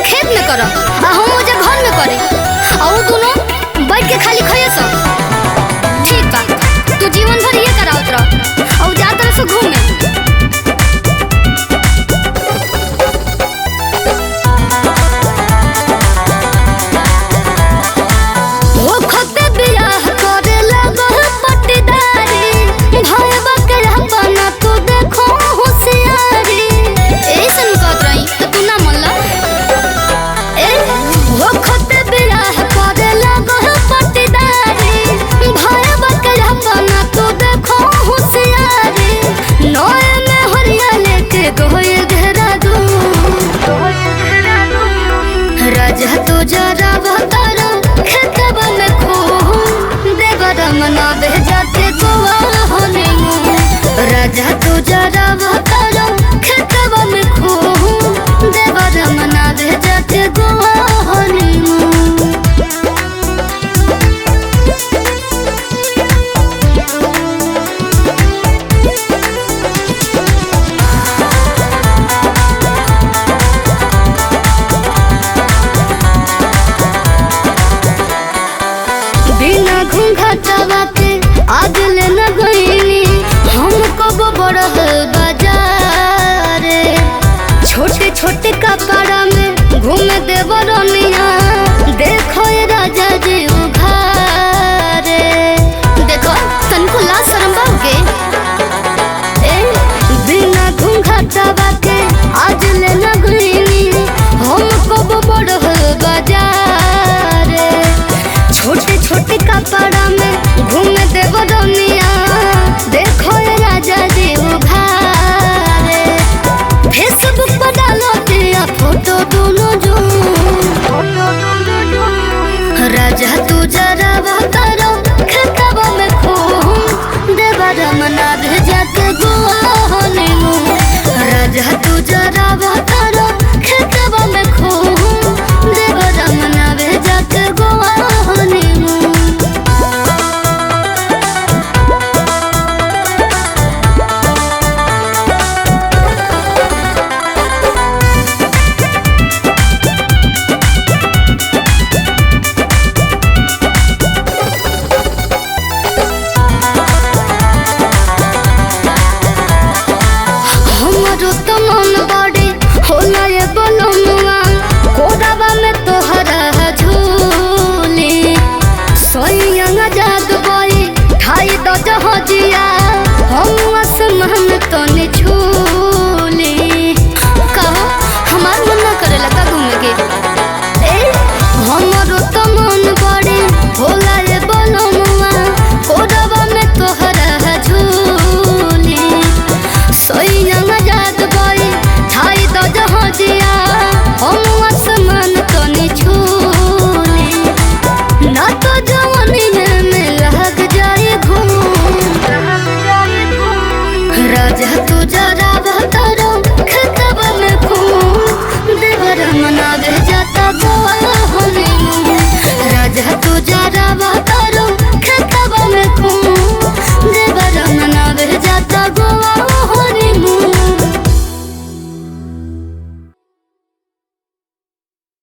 खेत में कर आ हम ओजे घर में करे आ उ दोनों बैठ के खाली खइए सब ठीक बा तू जीवन भर ये करावत रह और जा तरह से घूमे ओ खते बियाह करे लगल पटदारी भय बकरा बना तू देखो होशियारी ऐसन कहत रही त तू ना मनला ए ओ खते बियाह करे लगल पटदारी भय बकरा बना तू देखो होशियारी नोए में हरिया लेके गोए घेरा दू राजा तो जरा बतर खेतबा में खो देवर मना भेजते गोवा होने राजा तो जरा बतर खेतबा में खो देवर मना भेजते गोवा होने बिना घूंघटवा के आज ले न गईनी हम कब बड़ह बाजार छोटे छोटे कपड़ा में घूम देवर